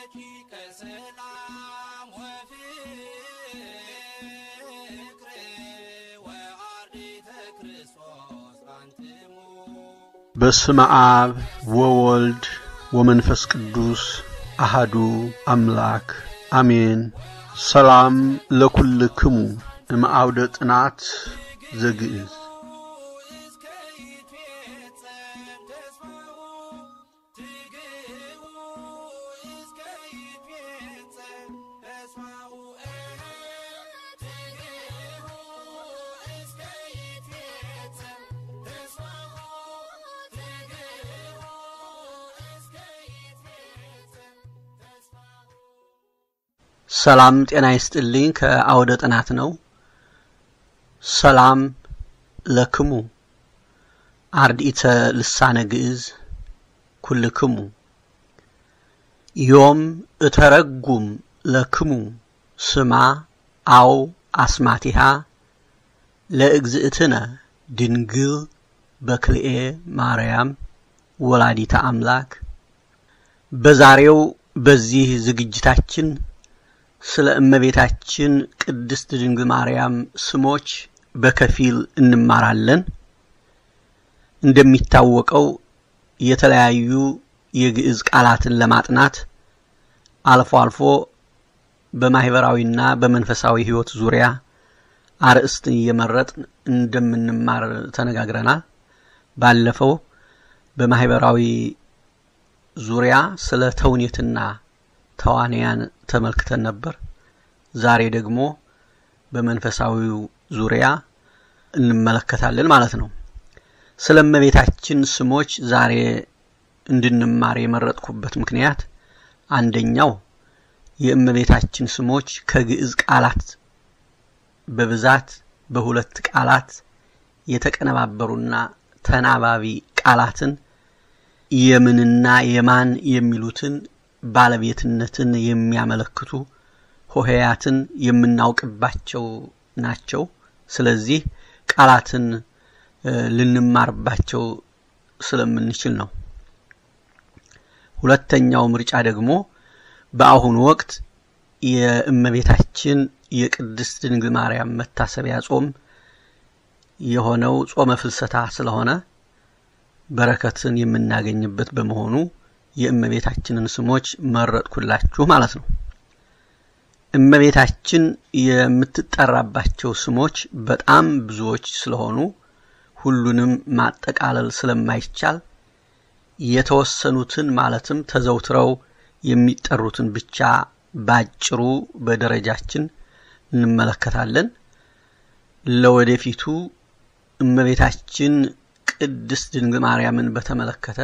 ረቂቀ ሰላም ወፍቅር ወአርዲተ ክርስቶስ አንትሙ በስመ አብ ወወልድ ወመንፈስ ቅዱስ አሃዱ አምላክ አሜን። ሰላም ለኩልክሙ እምአውደ ጥናት ዘግእዝ እስከ ይትፌጸም ተስፋሁ ትግህቡ እስከ ይትፌጸም ተስፋሁ ትግህቡ እስከ ይትፌጸም ተስፋሁ ትግህቡ እስከ ይትፌጸም ተስፋሁ ሰላም ጤና ይስጥልኝ። ከአውደ ጥናት ነው። ሰላም ለክሙ አርድኢተ ልሳነ ግዕዝ ኩልክሙ ዮም እተረጉም ለክሙ ስማ አው አስማቲሃ ለእግዝእትነ ድንግል በክልኤ ማርያም ወላዲተ አምላክ በዛሬው በዚህ ዝግጅታችን ስለ እመቤታችን ቅድስት ድንግል ማርያም ስሞች በከፊል እንማራለን። እንደሚታወቀው የተለያዩ የግዕዝ ቃላትን ለማጥናት አልፎ አልፎ በማህበራዊና በመንፈሳዊ ሕይወት ዙሪያ አርዕስትን እየመረጥን እንደምንማር ተነጋግረናል። ባለፈው በማህበራዊ ዙሪያ ስለ ተውኔትና ተዋንያን ተመልክተን ነበር። ዛሬ ደግሞ በመንፈሳዊው ዙሪያ እንመለከታለን ማለት ነው። ስለ እመቤታችን ስሞች ዛሬ እንድንማር የመረጥኩበት ምክንያት አንደኛው የእመቤታችን ስሞች ከግዕዝ ቃላት በብዛት በሁለት ቃላት የተቀነባበሩና ተናባቢ ቃላትን የምንና የማን የሚሉትን ባለቤትነትን የሚያመለክቱ ሆሄያትን የምናውቅባቸው ናቸው። ስለዚህ ቃላትን ልንማርባቸው ስለምንችል ነው። ሁለተኛው ምርጫ ደግሞ በአሁኑ ወቅት የእመቤታችን የቅድስት ድንግል ማርያም መታሰቢያ ጾም የሆነው ጾመ ፍልሰታ ስለሆነ በረከትን የምናገኝበት በመሆኑ የእመቤታችንን ስሞች መረጥኩላችሁ ማለት ነው። እመቤታችን የምትጠራባቸው ስሞች በጣም ብዙዎች ስለሆኑ ሁሉንም ማጠቃለል ስለማይቻል የተወሰኑትን ማለትም ተዘውትረው የሚጠሩትን ብቻ ባጭሩ በደረጃችን እንመለከታለን። ለወደፊቱ እመቤታችን ቅድስት ድንግል ማርያምን በተመለከተ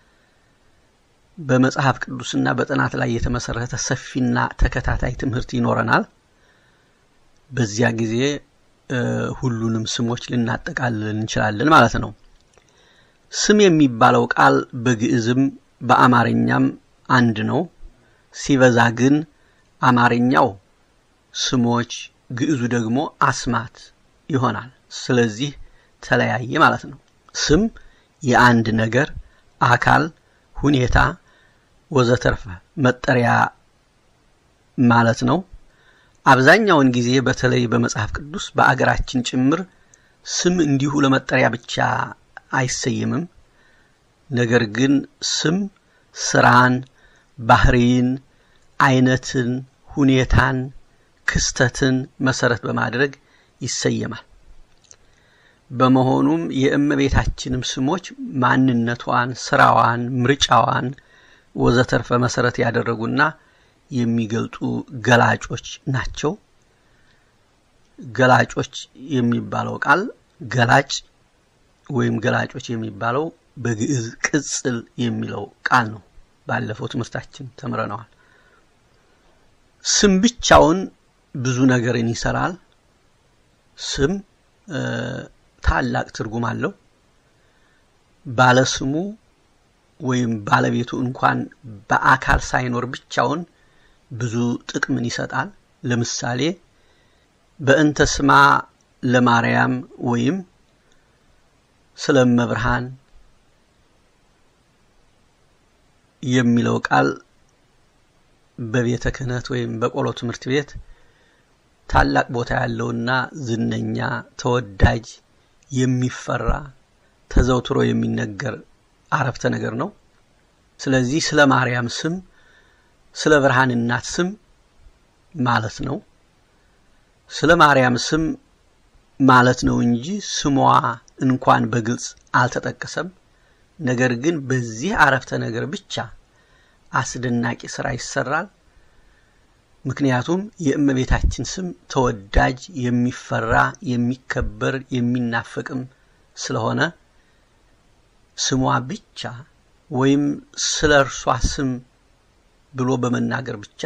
በመጽሐፍ ቅዱስና በጥናት ላይ የተመሰረተ ሰፊና ተከታታይ ትምህርት ይኖረናል። በዚያ ጊዜ ሁሉንም ስሞች ልናጠቃልል እንችላለን ማለት ነው። ስም የሚባለው ቃል በግዕዝም በአማርኛም አንድ ነው። ሲበዛ ግን አማርኛው ስሞች፣ ግዕዙ ደግሞ አስማት ይሆናል። ስለዚህ ተለያየ ማለት ነው። ስም የአንድ ነገር አካል፣ ሁኔታ ወዘተርፈ መጠሪያ ማለት ነው። አብዛኛውን ጊዜ በተለይ በመጽሐፍ ቅዱስ በአገራችን ጭምር ስም እንዲሁ ለመጠሪያ ብቻ አይሰየምም። ነገር ግን ስም ስራን፣ ባህሪን፣ አይነትን፣ ሁኔታን፣ ክስተትን መሰረት በማድረግ ይሰየማል። በመሆኑም የእመቤታችንም ስሞች ማንነቷን፣ ስራዋን፣ ምርጫዋን ወዘተርፈ መሰረት ያደረጉና የሚገልጡ ገላጮች ናቸው። ገላጮች የሚባለው ቃል ገላጭ ወይም ገላጮች የሚባለው በግዕዝ ቅጽል የሚለው ቃል ነው። ባለፈው ትምህርታችን ተምረነዋል። ስም ብቻውን ብዙ ነገርን ይሰራል። ስም ታላቅ ትርጉም አለው። ባለስሙ ወይም ባለቤቱ እንኳን በአካል ሳይኖር ብቻውን ብዙ ጥቅምን ይሰጣል። ለምሳሌ በእንተ ስማ ለማርያም ወይም ስለ እመብርሃን የሚለው ቃል በቤተ ክህነት ወይም በቆሎ ትምህርት ቤት ታላቅ ቦታ ያለውና ዝነኛ ተወዳጅ የሚፈራ ተዘውትሮ የሚነገር አረፍተ ነገር ነው። ስለዚህ ስለ ማርያም ስም ስለ ብርሃን እናት ስም ማለት ነው። ስለ ማርያም ስም ማለት ነው እንጂ ስሟ እንኳን በግልጽ አልተጠቀሰም። ነገር ግን በዚህ አረፍተ ነገር ብቻ አስደናቂ ስራ ይሰራል። ምክንያቱም የእመቤታችን ስም ተወዳጅ፣ የሚፈራ፣ የሚከበር፣ የሚናፈቅም ስለሆነ ስሟ ብቻ ወይም ስለ እርሷ ስም ብሎ በመናገር ብቻ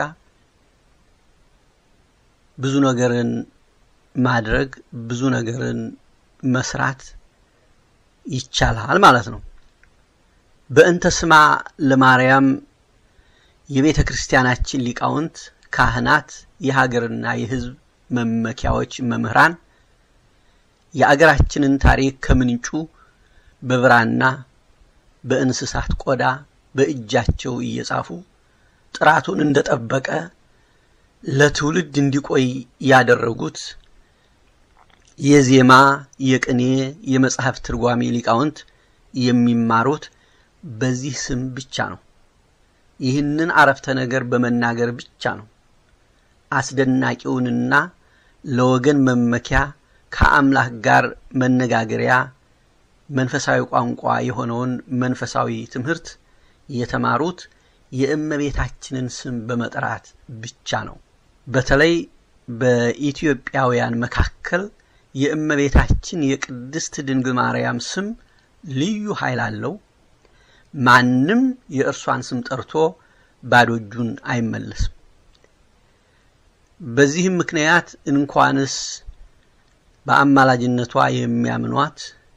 ብዙ ነገርን ማድረግ ብዙ ነገርን መስራት ይቻላል ማለት ነው። በእንተ ስማ ለማርያም የቤተ ክርስቲያናችን ሊቃውንት፣ ካህናት፣ የሀገርና የሕዝብ መመኪያዎች መምህራን የአገራችንን ታሪክ ከምንጩ በብራና በእንስሳት ቆዳ በእጃቸው እየጻፉ ጥራቱን እንደጠበቀ ለትውልድ እንዲቆይ ያደረጉት የዜማ፣ የቅኔ፣ የመጽሐፍ ትርጓሜ ሊቃውንት የሚማሩት በዚህ ስም ብቻ ነው። ይህንን አረፍተ ነገር በመናገር ብቻ ነው አስደናቂውንና ለወገን መመኪያ ከአምላክ ጋር መነጋገሪያ መንፈሳዊ ቋንቋ የሆነውን መንፈሳዊ ትምህርት የተማሩት የእመቤታችንን ስም በመጥራት ብቻ ነው። በተለይ በኢትዮጵያውያን መካከል የእመቤታችን የቅድስት ድንግል ማርያም ስም ልዩ ኃይል አለው። ማንም የእርሷን ስም ጠርቶ ባዶ እጁን አይመለስም። በዚህም ምክንያት እንኳንስ በአማላጅነቷ የሚያምኗት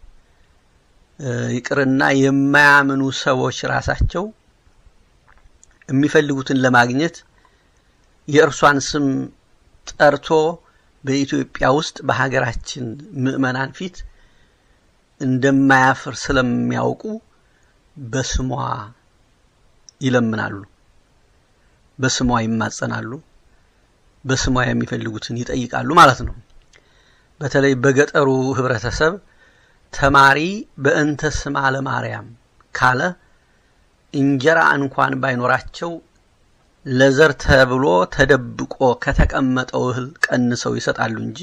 ይቅርና የማያምኑ ሰዎች ራሳቸው የሚፈልጉትን ለማግኘት የእርሷን ስም ጠርቶ በኢትዮጵያ ውስጥ በሀገራችን ምዕመናን ፊት እንደማያፍር ስለሚያውቁ በስሟ ይለምናሉ፣ በስሟ ይማጸናሉ፣ በስሟ የሚፈልጉትን ይጠይቃሉ ማለት ነው። በተለይ በገጠሩ ህብረተሰብ ተማሪ በእንተ ስማ ለማርያም ካለ እንጀራ እንኳን ባይኖራቸው ለዘር ተብሎ ተደብቆ ከተቀመጠው እህል ቀንሰው ይሰጣሉ እንጂ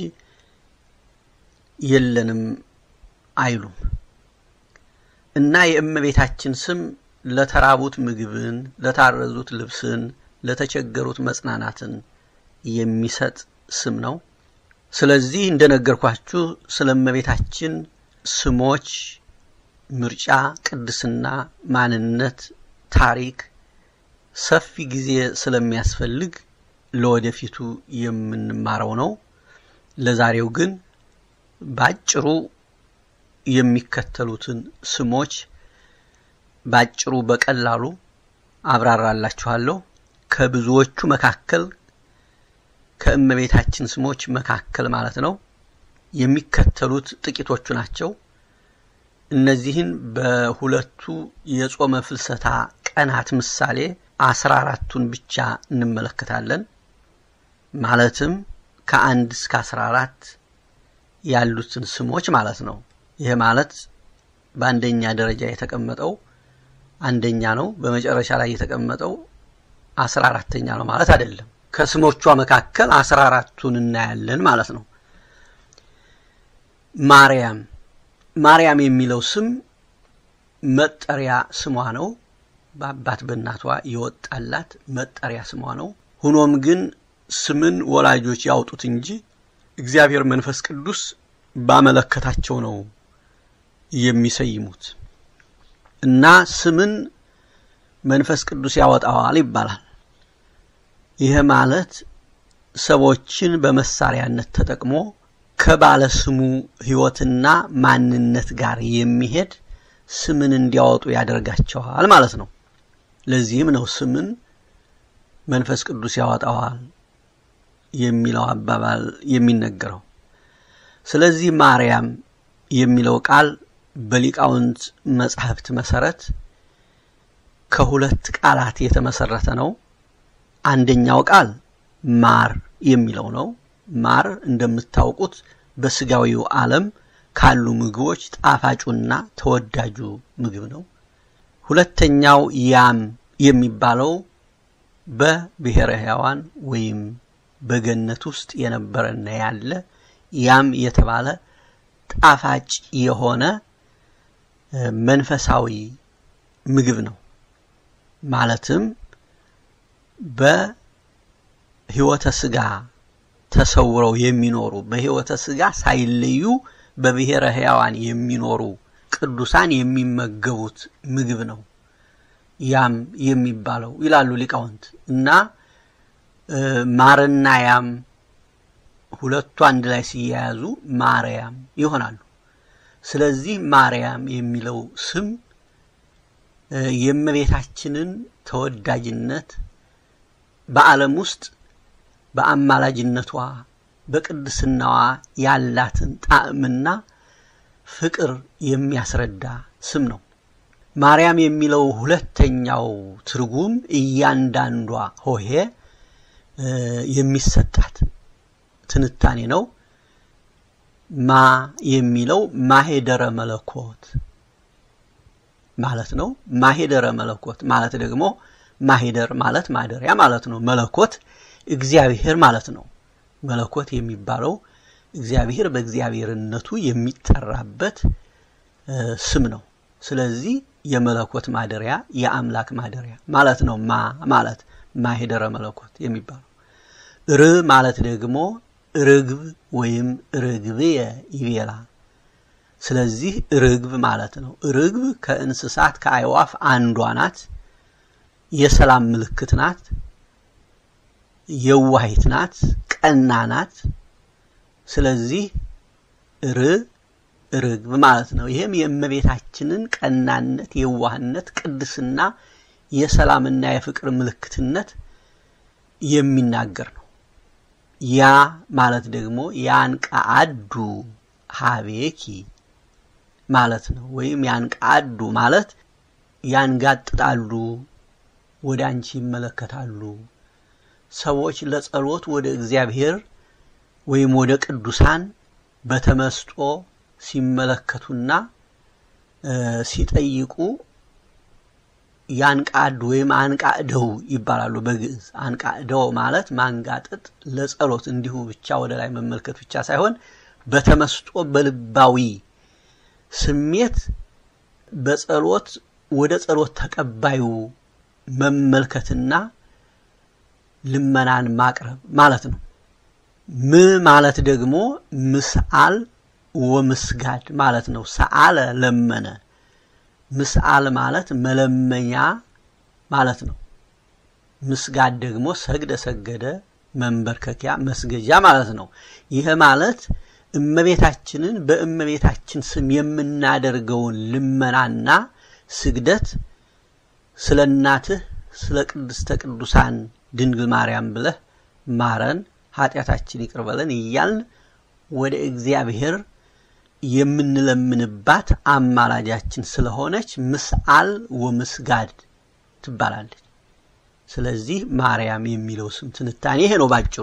የለንም አይሉም። እና የእመቤታችን ስም ለተራቡት ምግብን፣ ለታረዙት ልብስን፣ ለተቸገሩት መጽናናትን የሚሰጥ ስም ነው። ስለዚህ እንደነገርኳችሁ ስለ እመቤታችን ስሞች ምርጫ፣ ቅድስና፣ ማንነት፣ ታሪክ ሰፊ ጊዜ ስለሚያስፈልግ ለወደፊቱ የምንማረው ነው። ለዛሬው ግን ባጭሩ የሚከተሉትን ስሞች ባጭሩ በቀላሉ አብራራላችኋለሁ። ከብዙዎቹ መካከል ከእመቤታችን ስሞች መካከል ማለት ነው የሚከተሉት ጥቂቶቹ ናቸው። እነዚህን በሁለቱ የጾመ ፍልሰታ ቀናት ምሳሌ አስራ አራቱን ብቻ እንመለከታለን። ማለትም ከአንድ እስከ አስራ አራት ያሉትን ስሞች ማለት ነው። ይህ ማለት በአንደኛ ደረጃ የተቀመጠው አንደኛ ነው፣ በመጨረሻ ላይ የተቀመጠው አስራ አራተኛ ነው ማለት አይደለም። ከስሞቿ መካከል አስራ አራቱን እናያለን ማለት ነው። ማርያም ማርያም የሚለው ስም መጠሪያ ስሟ ነው። በአባት በእናቷ የወጣላት መጠሪያ ስሟ ነው። ሆኖም ግን ስምን ወላጆች ያውጡት እንጂ እግዚአብሔር መንፈስ ቅዱስ ባመለከታቸው ነው የሚሰይሙት እና ስምን መንፈስ ቅዱስ ያወጣዋል ይባላል። ይህ ማለት ሰዎችን በመሳሪያነት ተጠቅሞ ከባለ ስሙ ሕይወትና ማንነት ጋር የሚሄድ ስምን እንዲያወጡ ያደርጋቸዋል ማለት ነው። ለዚህም ነው ስምን መንፈስ ቅዱስ ያወጣዋል የሚለው አባባል የሚነገረው። ስለዚህ ማርያም የሚለው ቃል በሊቃውንት መጻሕፍት መሰረት ከሁለት ቃላት የተመሰረተ ነው። አንደኛው ቃል ማር የሚለው ነው። ማር እንደምታውቁት በስጋዊው ዓለም ካሉ ምግቦች ጣፋጩና ተወዳጁ ምግብ ነው። ሁለተኛው ያም የሚባለው በብሔረ ሕያዋን ወይም በገነት ውስጥ የነበረና ያለ ያም የተባለ ጣፋጭ የሆነ መንፈሳዊ ምግብ ነው። ማለትም በሕይወተ ስጋ ተሰውረው የሚኖሩ በሕይወተ ስጋ ሳይለዩ በብሔረ ሕያዋን የሚኖሩ ቅዱሳን የሚመገቡት ምግብ ነው ያም የሚባለው ይላሉ ሊቃውንት እና ማርና ያም ሁለቱ አንድ ላይ ሲያያዙ ማርያም ይሆናሉ። ስለዚህ ማርያም የሚለው ስም የእመቤታችንን ተወዳጅነት በዓለም ውስጥ በአማላጅነቷ በቅድስናዋ ያላትን ጣዕምና ፍቅር የሚያስረዳ ስም ነው። ማርያም የሚለው ሁለተኛው ትርጉም እያንዳንዷ ሆሄ የሚሰጣት ትንታኔ ነው። ማ የሚለው ማሄደረ መለኮት ማለት ነው። ማሄደረ መለኮት ማለት ደግሞ ማሄደር ማለት ማደሪያ ማለት ነው። መለኮት እግዚአብሔር ማለት ነው። መለኮት የሚባለው እግዚአብሔር በእግዚአብሔርነቱ የሚጠራበት ስም ነው። ስለዚህ የመለኮት ማደሪያ የአምላክ ማደሪያ ማለት ነው። ማ ማለት ማሄደረ መለኮት የሚባለው ር ማለት ደግሞ ርግብ ወይም ርግብየ ይቤላ። ስለዚህ ርግብ ማለት ነው። ርግብ ከእንስሳት ከአይዋፍ አንዷ ናት። የሰላም ምልክት ናት። የዋሂት ናት። ቀና ናት። ስለዚህ ር ርግብ ማለት ነው። ይህም የእመቤታችንን ቀናነት፣ የዋህነት፣ ቅድስና፣ የሰላምና የፍቅር ምልክትነት የሚናገር ነው። ያ ማለት ደግሞ ያንቃአዱ ሀቤኪ ማለት ነው። ወይም ያንቃአዱ ማለት ያንጋጥጣሉ፣ ወደ አንቺ ይመለከታሉ። ሰዎች ለጸሎት ወደ እግዚአብሔር ወይም ወደ ቅዱሳን በተመስጦ ሲመለከቱና ሲጠይቁ ያንቃዱ ወይም አንቃደው ይባላሉ በግዕዝ። አንቃደው ማለት ማንጋጠጥ፣ ለጸሎት እንዲሁ ብቻ ወደ ላይ መመልከት ብቻ ሳይሆን በተመስጦ በልባዊ ስሜት በጸሎት ወደ ጸሎት ተቀባዩ መመልከትና ልመናን ማቅረብ ማለት ነው። ም ማለት ደግሞ ምስአል ወምስጋድ ማለት ነው። ሰአለ ለመነ፣ ምስአል ማለት መለመኛ ማለት ነው። ምስጋድ ደግሞ ሰግደ ሰገደ፣ መንበርከኪያ መስገጃ ማለት ነው። ይህ ማለት እመቤታችንን በእመቤታችን ስም የምናደርገውን ልመናና ስግደት ስለ እናትህ ስለ ቅድስተ ቅዱሳን ድንግል ማርያም ብለህ ማረን፣ ኃጢአታችን ይቅር በለን እያልን ወደ እግዚአብሔር የምንለምንባት አማላጃችን ስለሆነች ምስአል ወምስጋድ ትባላለች። ስለዚህ ማርያም የሚለው ስም ትንታኔ ይሄ ነው ባጭሩ።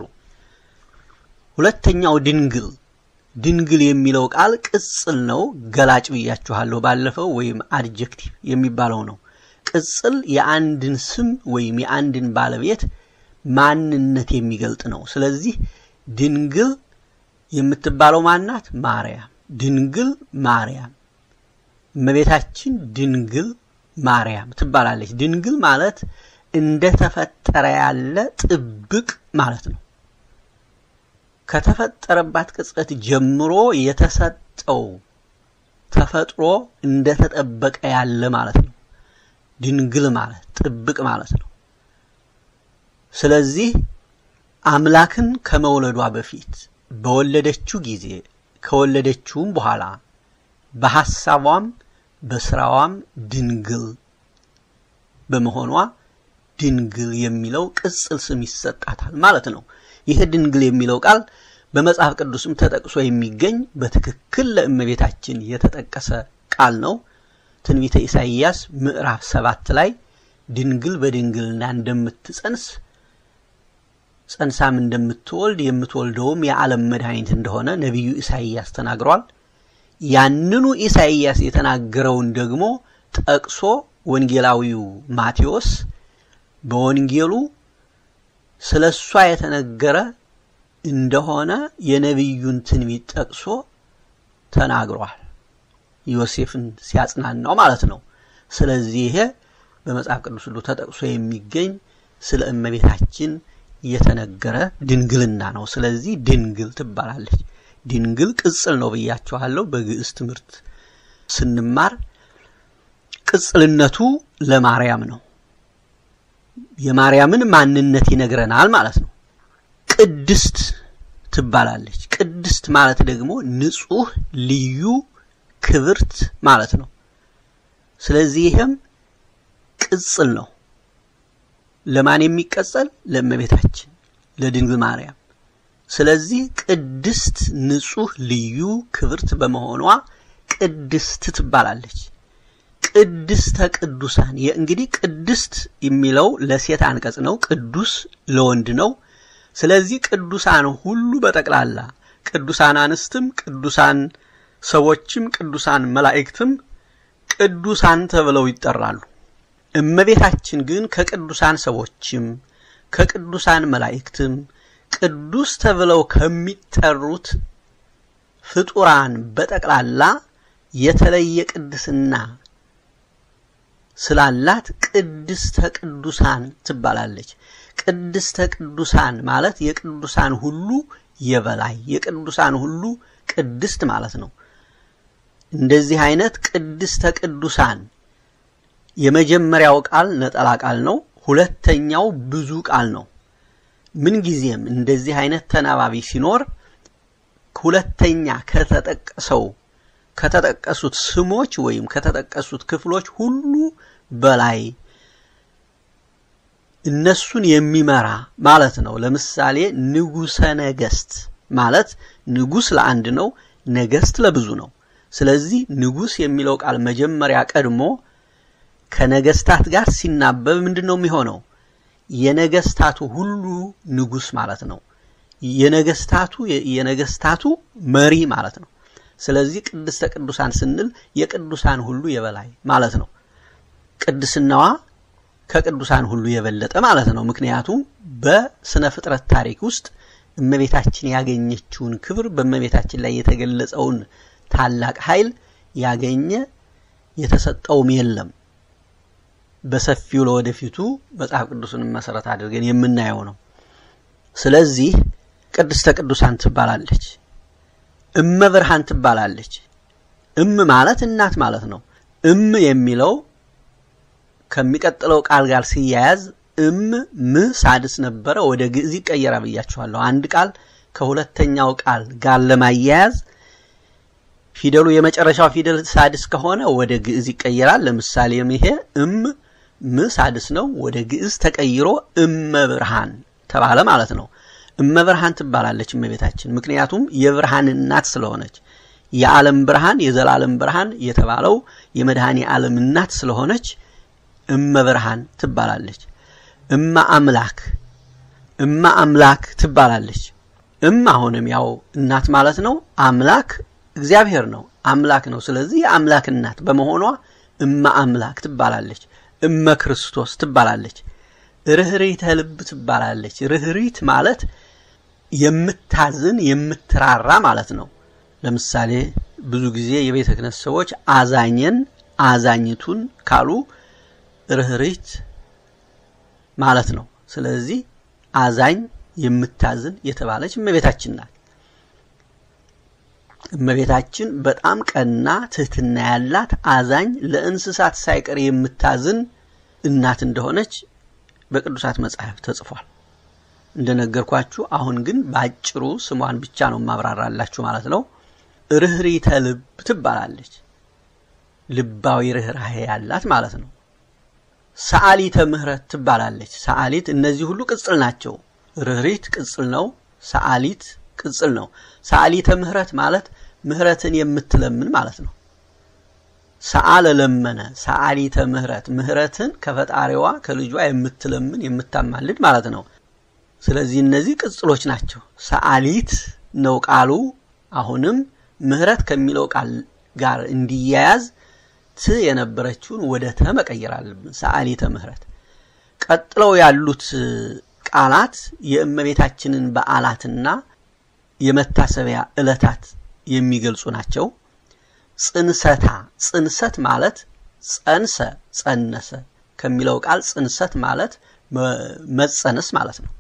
ሁለተኛው ድንግል ድንግል የሚለው ቃል ቅጽል ነው። ገላጭ ብያችኋለሁ ባለፈው፣ ወይም አድጀክቲቭ የሚባለው ነው። ቅጽል የአንድን ስም ወይም የአንድን ባለቤት ማንነት የሚገልጥ ነው። ስለዚህ ድንግል የምትባለው ማናት? ማርያም። ድንግል ማርያም፣ እመቤታችን ድንግል ማርያም ትባላለች። ድንግል ማለት እንደተፈጠረ ያለ ጥብቅ ማለት ነው። ከተፈጠረባት ቅጽበት ጀምሮ የተሰጠው ተፈጥሮ እንደተጠበቀ ያለ ማለት ነው። ድንግል ማለት ጥብቅ ማለት ነው። ስለዚህ አምላክን ከመውለዷ በፊት በወለደችው ጊዜ ከወለደችውም በኋላ በሐሳቧም በስራዋም ድንግል በመሆኗ ድንግል የሚለው ቅጽል ስም ይሰጣታል ማለት ነው። ይህ ድንግል የሚለው ቃል በመጽሐፍ ቅዱስም ተጠቅሶ የሚገኝ በትክክል ለእመቤታችን የተጠቀሰ ቃል ነው። ትንቢተ ኢሳይያስ ምዕራፍ ሰባት ላይ ድንግል በድንግልና እንደምትጸንስ ጸንሳም እንደምትወልድ የምትወልደውም የዓለም መድኃኒት እንደሆነ ነቢዩ ኢሳይያስ ተናግሯል። ያንኑ ኢሳይያስ የተናገረውን ደግሞ ጠቅሶ ወንጌላዊው ማቴዎስ በወንጌሉ ስለ እሷ የተነገረ እንደሆነ የነቢዩን ትንቢት ጠቅሶ ተናግሯል። ዮሴፍን ሲያጽናናው ማለት ነው። ስለዚህ ይሄ በመጽሐፍ ቅዱስ ሁሉ ተጠቅሶ የሚገኝ ስለ እመቤታችን የተነገረ ድንግልና ነው። ስለዚህ ድንግል ትባላለች። ድንግል ቅጽል ነው ብያችኋለሁ። በግዕዝ ትምህርት ስንማር ቅጽልነቱ ለማርያም ነው። የማርያምን ማንነት ይነግረናል ማለት ነው። ቅድስት ትባላለች። ቅድስት ማለት ደግሞ ንጹሕ፣ ልዩ፣ ክብርት ማለት ነው። ስለዚህ ይህም ቅጽል ነው። ለማን የሚቀጸል? ለእመቤታችን ለድንግል ማርያም። ስለዚህ ቅድስት፣ ንጹሕ፣ ልዩ፣ ክብርት በመሆኗ ቅድስት ትባላለች። ቅድስተ ቅዱሳን እንግዲህ ቅድስት የሚለው ለሴት አንቀጽ ነው። ቅዱስ ለወንድ ነው። ስለዚህ ቅዱሳን ሁሉ በጠቅላላ ቅዱሳን አንስትም፣ ቅዱሳን ሰዎችም፣ ቅዱሳን መላእክትም ቅዱሳን ተብለው ይጠራሉ። እመቤታችን ግን ከቅዱሳን ሰዎችም ከቅዱሳን መላእክትም ቅዱስ ተብለው ከሚጠሩት ፍጡራን በጠቅላላ የተለየ ቅድስና ስላላት ቅድስተ ቅዱሳን ትባላለች። ቅድስተ ቅዱሳን ማለት የቅዱሳን ሁሉ የበላይ የቅዱሳን ሁሉ ቅድስት ማለት ነው። እንደዚህ አይነት ቅድስተ ቅዱሳን የመጀመሪያው ቃል ነጠላ ቃል ነው። ሁለተኛው ብዙ ቃል ነው። ምንጊዜም እንደዚህ አይነት ተናባቢ ሲኖር ሁለተኛ ከተጠቀሰው ከተጠቀሱት ስሞች ወይም ከተጠቀሱት ክፍሎች ሁሉ በላይ እነሱን የሚመራ ማለት ነው። ለምሳሌ ንጉሰ ነገስት ማለት ንጉስ ለአንድ ነው፣ ነገስት ለብዙ ነው። ስለዚህ ንጉስ የሚለው ቃል መጀመሪያ ቀድሞ ከነገስታት ጋር ሲናበብ ምንድን ነው የሚሆነው? የነገስታቱ ሁሉ ንጉስ ማለት ነው። የነገስታቱ የነገስታቱ መሪ ማለት ነው። ስለዚህ ቅድስተ ቅዱሳን ስንል የቅዱሳን ሁሉ የበላይ ማለት ነው። ቅድስናዋ ከቅዱሳን ሁሉ የበለጠ ማለት ነው። ምክንያቱም በስነ ፍጥረት ታሪክ ውስጥ እመቤታችን ያገኘችውን ክብር በእመቤታችን ላይ የተገለጸውን ታላቅ ኃይል ያገኘ የተሰጠውም የለም። በሰፊው ለወደፊቱ መጽሐፍ ቅዱስን መሰረት አድርገን የምናየው ነው። ስለዚህ ቅድስተ ቅዱሳን ትባላለች። እመ ብርሃን ትባላለች። እም ማለት እናት ማለት ነው። እም የሚለው ከሚቀጥለው ቃል ጋር ሲያያዝ እም ም ሳድስ ነበረ ወደ ግዕዝ ይቀየራል ብያችኋለሁ። አንድ ቃል ከሁለተኛው ቃል ጋር ለማያያዝ ፊደሉ የመጨረሻው ፊደል ሳድስ ከሆነ ወደ ግዕዝ ይቀየራል። ለምሳሌም ይሄ እም ም ሳድስ ነው፣ ወደ ግዕዝ ተቀይሮ እመ ብርሃን ተባለ ማለት ነው። እመ ብርሃን ትባላለች እመቤታችን፣ ምክንያቱም የብርሃን እናት ስለሆነች የዓለም ብርሃን የዘላለም ብርሃን የተባለው የመድኃኔ ዓለም እናት ስለሆነች እመ ብርሃን ትባላለች። እመ አምላክ እመ አምላክ ትባላለች። እም አሁንም ያው እናት ማለት ነው። አምላክ እግዚአብሔር ነው፣ አምላክ ነው። ስለዚህ የአምላክ እናት በመሆኗ እመ አምላክ ትባላለች። እመ ክርስቶስ ትባላለች። ርኅሪተ ልብ ትባላለች። ርኅሪት ማለት የምታዝን የምትራራ ማለት ነው። ለምሳሌ ብዙ ጊዜ የቤተ ክህነት ሰዎች አዛኘን አዛኝቱን ካሉ ርኅሪት ማለት ነው። ስለዚህ አዛኝ የምታዝን የተባለች እመቤታችን ናት። እመቤታችን በጣም ቀና ትህትና ያላት አዛኝ፣ ለእንስሳት ሳይቀር የምታዝን እናት እንደሆነች በቅዱሳት መጽሐፍ ተጽፏል። እንደነገርኳችሁ አሁን ግን በአጭሩ ስሟን ብቻ ነው ማብራራላችሁ ማለት ነው። ርኅሪተ ልብ ትባላለች። ልባዊ ርኅራሄ ያላት ማለት ነው። ሰዓሊተ ምሕረት ትባላለች። ሰዓሊት እነዚህ ሁሉ ቅጽል ናቸው። ርኅሪት ቅጽል ነው። ሰዓሊት ቅጽል ነው። ሰዓሊተ ምሕረት ማለት ምሕረትን የምትለምን ማለት ነው። ሰአለ ለመነ፣ ሰዓሊተ ምሕረት ምሕረትን ከፈጣሪዋ ከልጇ የምትለምን የምታማልድ ማለት ነው። ስለዚህ እነዚህ ቅጽሎች ናቸው። ሰዓሊት ነው ቃሉ። አሁንም ምህረት ከሚለው ቃል ጋር እንዲያያዝ ት የነበረችውን ወደ ተ መቀየር አለብን። ሰዓሊተ ምህረት። ቀጥለው ያሉት ቃላት የእመቤታችንን በዓላትና የመታሰቢያ ዕለታት የሚገልጹ ናቸው። ጽንሰታ ጽንሰት ማለት ጸንሰ ጸነሰ ከሚለው ቃል ጽንሰት ማለት መጸነስ ማለት ነው።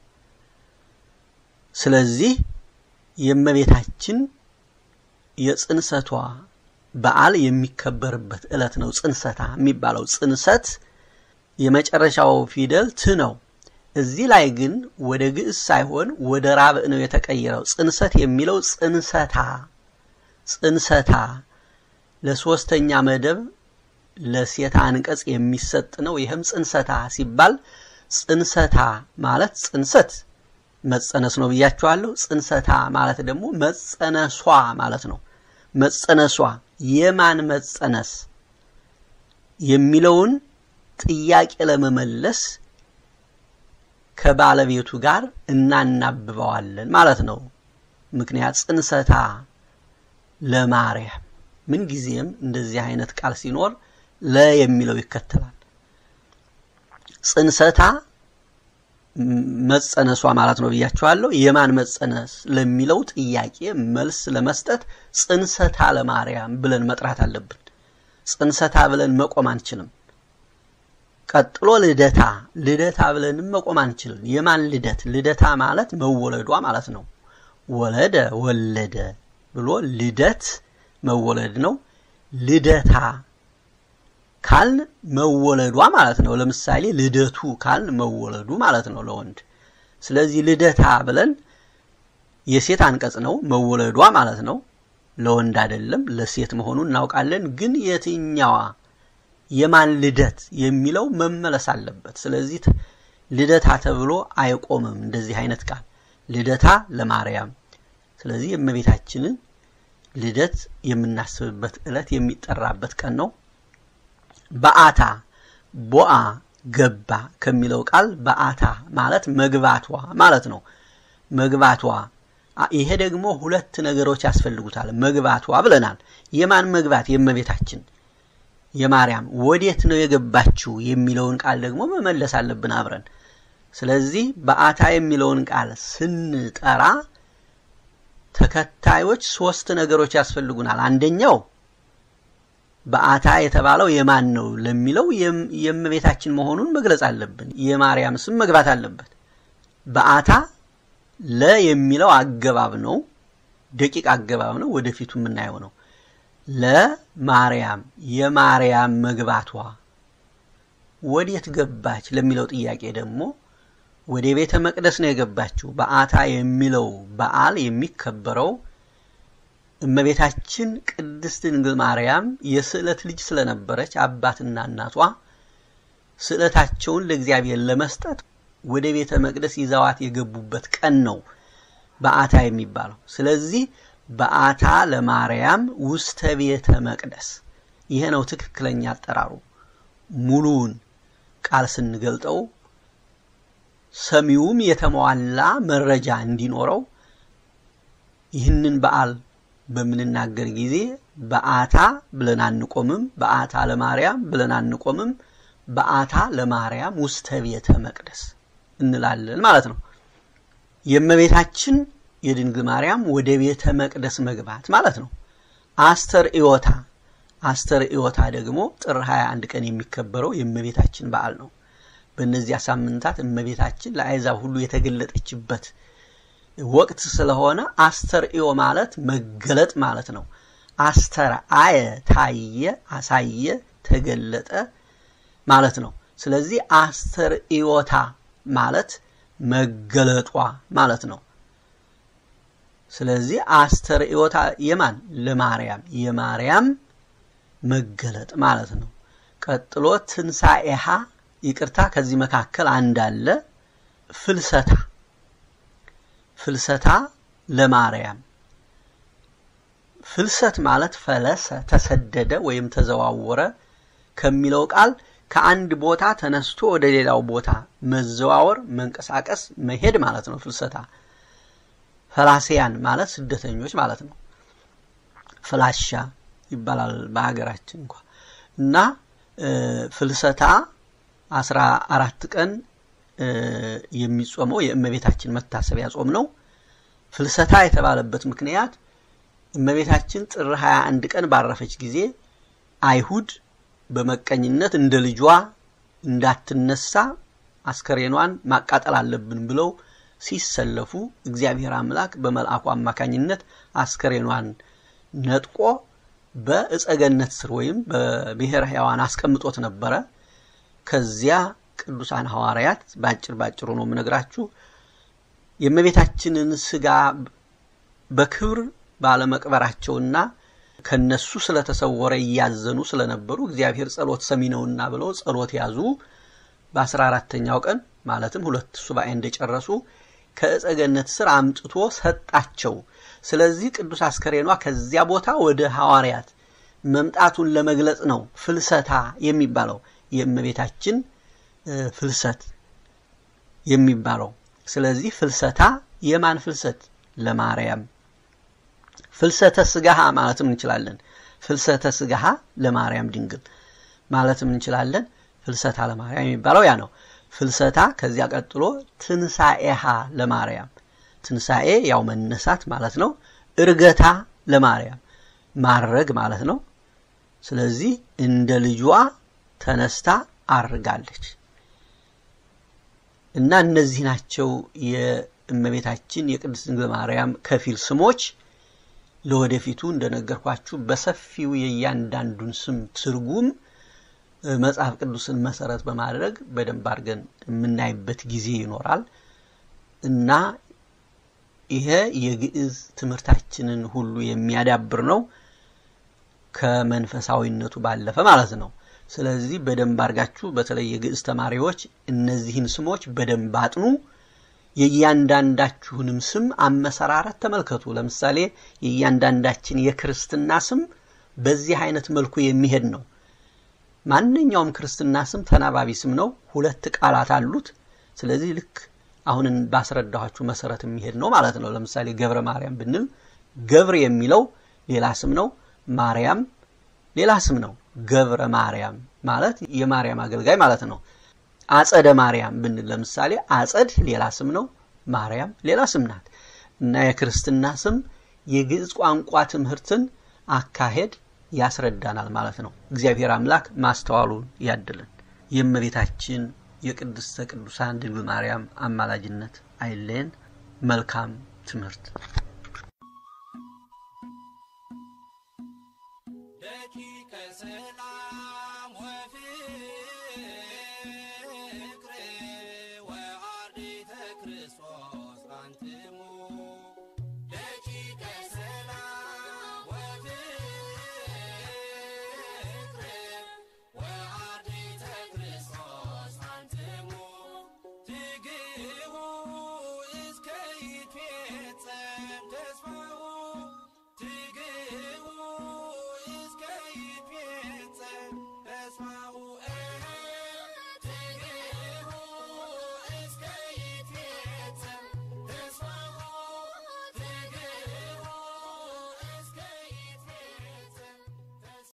ስለዚህ የእመቤታችን የጽንሰቷ በዓል የሚከበርበት ዕለት ነው ጽንሰታ የሚባለው። ጽንሰት የመጨረሻው ፊደል ት ነው። እዚህ ላይ ግን ወደ ግዕዝ ሳይሆን ወደ ራብዕ ነው የተቀየረው። ጽንሰት የሚለው ጽንሰታ ጽንሰታ ለሶስተኛ መደብ ለሴት አንቀጽ የሚሰጥ ነው። ይህም ጽንሰታ ሲባል ጽንሰታ ማለት ጽንሰት መጸነስ ነው ብያችኋለሁ። ጽንሰታ ማለት ደግሞ መጸነሷ ማለት ነው። መጸነሷ የማን መጸነስ የሚለውን ጥያቄ ለመመለስ ከባለቤቱ ጋር እናናብበዋለን ማለት ነው። ምክንያት ጽንሰታ ለማርያም ምንጊዜም እንደዚህ አይነት ቃል ሲኖር ለ የሚለው ይከተላል። ጽንሰታ መጸነሷ ማለት ነው ብያችኋለሁ። የማን መጸነስ ለሚለው ጥያቄ መልስ ለመስጠት ጽንሰታ ለማርያም ብለን መጥራት አለብን። ጽንሰታ ብለን መቆም አንችልም። ቀጥሎ ልደታ ልደታ ብለንም መቆም አንችልም። የማን ልደት? ልደታ ማለት መወለዷ ማለት ነው። ወለደ ወለደ ብሎ ልደት መወለድ ነው። ልደታ ካልን መወለዷ ማለት ነው። ለምሳሌ ልደቱ ካልን መወለዱ ማለት ነው ለወንድ። ስለዚህ ልደታ ብለን የሴት አንቀጽ ነው፣ መወለዷ ማለት ነው። ለወንድ አይደለም፣ ለሴት መሆኑን እናውቃለን። ግን የትኛዋ የማን ልደት የሚለው መመለስ አለበት። ስለዚህ ልደታ ተብሎ አይቆምም እንደዚህ አይነት ቃል ልደታ ለማርያም። ስለዚህ የእመቤታችንን ልደት የምናስብበት ዕለት የሚጠራበት ቀን ነው። በአታ ቦአ ገባ ከሚለው ቃል በአታ ማለት መግባቷ ማለት ነው። መግባቷ ይሄ ደግሞ ሁለት ነገሮች ያስፈልጉታል። መግባቷ ብለናል። የማን መግባት? የእመቤታችን የማርያም። ወዴት ነው የገባችው የሚለውን ቃል ደግሞ መመለስ አለብን አብረን። ስለዚህ በአታ የሚለውን ቃል ስንጠራ ተከታዮች ሶስት ነገሮች ያስፈልጉናል። አንደኛው በአታ የተባለው የማን ነው ለሚለው የእመቤታችን መሆኑን መግለጽ አለብን። የማርያም ስም መግባት አለበት። በአታ ለ የሚለው አገባብ ነው፣ ደቂቅ አገባብ ነው፣ ወደፊቱ የምናየው ነው። ለማርያም የማርያም መግባቷ ወዴት ገባች ለሚለው ጥያቄ ደግሞ ወደ ቤተ መቅደስ ነው የገባችው። በአታ የሚለው በዓል የሚከበረው እመቤታችን ቅድስት ድንግል ማርያም የስዕለት ልጅ ስለነበረች አባትና እናቷ ስዕለታቸውን ለእግዚአብሔር ለመስጠት ወደ ቤተ መቅደስ ይዘዋት የገቡበት ቀን ነው በአታ የሚባለው። ስለዚህ በአታ ለማርያም ውስተ ቤተ መቅደስ ይሄ ነው ትክክለኛ አጠራሩ። ሙሉውን ቃል ስንገልጠው ሰሚውም የተሟላ መረጃ እንዲኖረው ይህንን በዓል በምንናገር ጊዜ በአታ ብለን አንቆምም፣ በአታ ለማርያም ብለን አንቆምም። በአታ ለማርያም ውስተ ቤተ መቅደስ እንላለን ማለት ነው። የእመቤታችን የድንግል ማርያም ወደ ቤተ መቅደስ መግባት ማለት ነው። አስተር ኢዮታ አስተር ኢዮታ ደግሞ ጥር 21 ቀን የሚከበረው የእመቤታችን በዓል ነው። በእነዚያ ሳምንታት እመቤታችን ለአሕዛብ ሁሉ የተገለጠችበት ወቅት ስለሆነ አስተርእዮ ማለት መገለጥ ማለት ነው። አስተር አየ ታየ፣ አሳየ፣ ተገለጠ ማለት ነው። ስለዚህ አስተርእዮታ ማለት መገለጧ ማለት ነው። ስለዚህ አስተርእዮታ የማን ለማርያም የማርያም መገለጥ ማለት ነው። ቀጥሎ ትንሣኤሃ ይቅርታ፣ ከዚህ መካከል አንድ አለ ፍልሰታ ፍልሰታ ለማርያም ፍልሰት ማለት ፈለሰ ተሰደደ ወይም ተዘዋወረ ከሚለው ቃል ከአንድ ቦታ ተነስቶ ወደ ሌላው ቦታ መዘዋወር፣ መንቀሳቀስ፣ መሄድ ማለት ነው ፍልሰታ። ፈላሲያን ማለት ስደተኞች ማለት ነው። ፍላሻ ይባላል በሀገራችን እንኳ እና ፍልሰታ አስራ አራት ቀን የሚጾመው የእመቤታችን መታሰቢያ ጾም ነው። ፍልሰታ የተባለበት ምክንያት እመቤታችን ጥር 21 ቀን ባረፈች ጊዜ አይሁድ በመቀኝነት እንደ ልጇ እንዳትነሳ አስከሬኗን ማቃጠል አለብን ብለው ሲሰለፉ እግዚአብሔር አምላክ በመልአኩ አማካኝነት አስከሬኗን ነጥቆ በእጸገነት ስር ወይም በብሔረ ሕያዋን አስቀምጦት ነበረ። ከዚያ ቅዱሳን ሐዋርያት ባጭር ባጭሩ ነው የምነግራችሁ የእመቤታችንን ስጋ በክብር ባለመቅበራቸውና ከነሱ ስለተሰወረ እያዘኑ ስለነበሩ እግዚአብሔር ጸሎት ሰሚ ነውና ብለው ጸሎት ያዙ። በአስራ አራተኛው ቀን ማለትም ሁለት ሱባኤ እንደጨረሱ ከዕፀ ገነት ስር አምጥቶ ሰጣቸው። ስለዚህ ቅዱስ አስከሬኗ ከዚያ ቦታ ወደ ሐዋርያት መምጣቱን ለመግለጽ ነው ፍልሰታ የሚባለው የእመቤታችን ፍልሰት የሚባለው። ስለዚህ ፍልሰታ የማን ፍልሰት? ለማርያም ፍልሰተ ስጋሃ ማለትም እንችላለን። ፍልሰተ ስጋሃ ለማርያም ድንግል ማለትም እንችላለን። ፍልሰታ ለማርያም የሚባለው ያ ነው። ፍልሰታ ከዚያ ቀጥሎ ትንሣኤሃ ለማርያም ትንሣኤ ያው መነሳት ማለት ነው። እርገታ ለማርያም ማረግ ማለት ነው። ስለዚህ እንደ ልጇ ተነስታ አርጋለች እና እነዚህ ናቸው የእመቤታችን የቅድስት ድንግል ማርያም ከፊል ስሞች። ለወደፊቱ እንደነገርኳችሁ በሰፊው የእያንዳንዱን ስም ትርጉም መጽሐፍ ቅዱስን መሰረት በማድረግ በደንብ አድርገን የምናይበት ጊዜ ይኖራል እና ይሄ የግዕዝ ትምህርታችንን ሁሉ የሚያዳብር ነው ከመንፈሳዊነቱ ባለፈ ማለት ነው። ስለዚህ በደንብ አድርጋችሁ በተለይ የግዕዝ ተማሪዎች እነዚህን ስሞች በደንብ አጥኑ። የእያንዳንዳችሁንም ስም አመሰራረት ተመልከቱ። ለምሳሌ የእያንዳንዳችን የክርስትና ስም በዚህ አይነት መልኩ የሚሄድ ነው። ማንኛውም ክርስትና ስም ተናባቢ ስም ነው። ሁለት ቃላት አሉት። ስለዚህ ልክ አሁን ባስረዳኋችሁ መሰረት የሚሄድ ነው ማለት ነው። ለምሳሌ ገብረ ማርያም ብንል ገብር የሚለው ሌላ ስም ነው። ማርያም ሌላ ስም ነው። ገብረ ማርያም ማለት የማርያም አገልጋይ ማለት ነው። አጸደ ማርያም ብንል ለምሳሌ አጸድ ሌላ ስም ነው። ማርያም ሌላ ስም ናት እና የክርስትና ስም የግዕዝ ቋንቋ ትምህርትን አካሄድ ያስረዳናል ማለት ነው። እግዚአብሔር አምላክ ማስተዋሉን ያድልን። የእመቤታችን የቅድስተ ቅዱሳን ድንግል ማርያም አማላጅነት አይለየን። መልካም ትምህርት